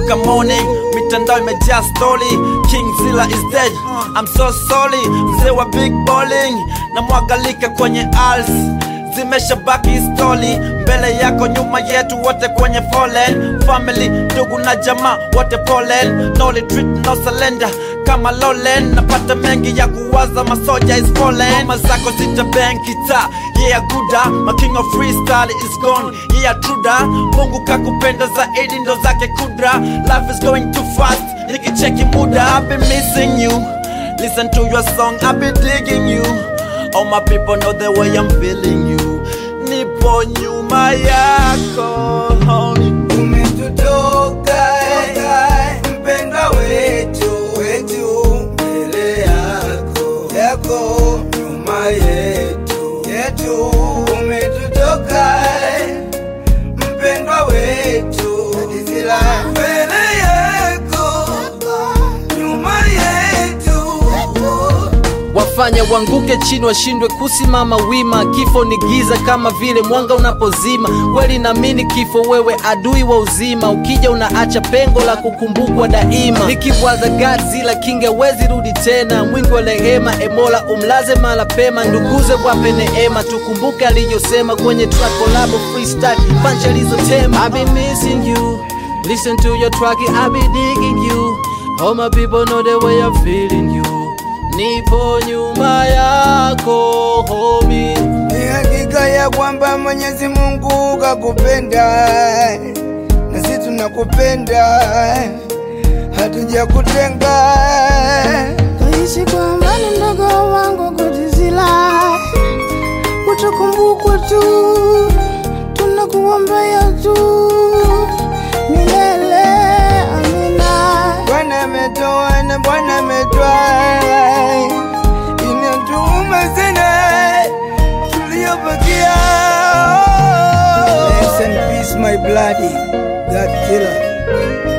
mpaka morning mitandao imejaa story king zilla is dead i'm so sorry mzee wa big bowling na mwagalika kwenye als zimeshabaki stori mbele yako nyuma yetu wote kwenye foleni family ndugu na jamaa wote polen no retreat no surrender kama lolen napata mengi ya kuwaza masoja is fallen mama zako zita benkita yeah guda my king of freestyle is gone yeah truda mungu kakupenda zaidi ndo zake kudra life is going too fast nikicheki muda i've been missing you listen to your song i've been digging you all my people know the way i'm feeling you nipo nyuma yako homie. umetutoka mpendwa wetu wetu mbele yako yako nyuma yetu yetu umetutoka mpendwa wetu Zila mbele yako nyuma yetu wafanya wanguke chini washindwe kusimama wima kifo ni giza kama vile mwanga unapozima kweli namini kifo wewe adui wa uzima ukija unaacha pengo la kukumbukwa daima nikibwaza gazila kingewezi rudi tena mwingi wa rehema emola umlaze mala pema nduguze wape neema tukumbuke aliyosema kwenye track collab freestyle punch alizotema I've been missing you listen to your track I've been digging you all my people know the way I'm feeling you nipo nyuma yako homi Ni hakika ya kwamba Mwenyezi Mungu kakupenda na sisi tunakupenda, hatujakutenga. Naishi kwa amani mdogo wangu Godzilla, utakumbukwa tu, tunakuombea tu milele. Amina. Bwana ametoa na Bwana ametwaa, inatuuma sana tuliobakia. Rest in peace my bloody God killer.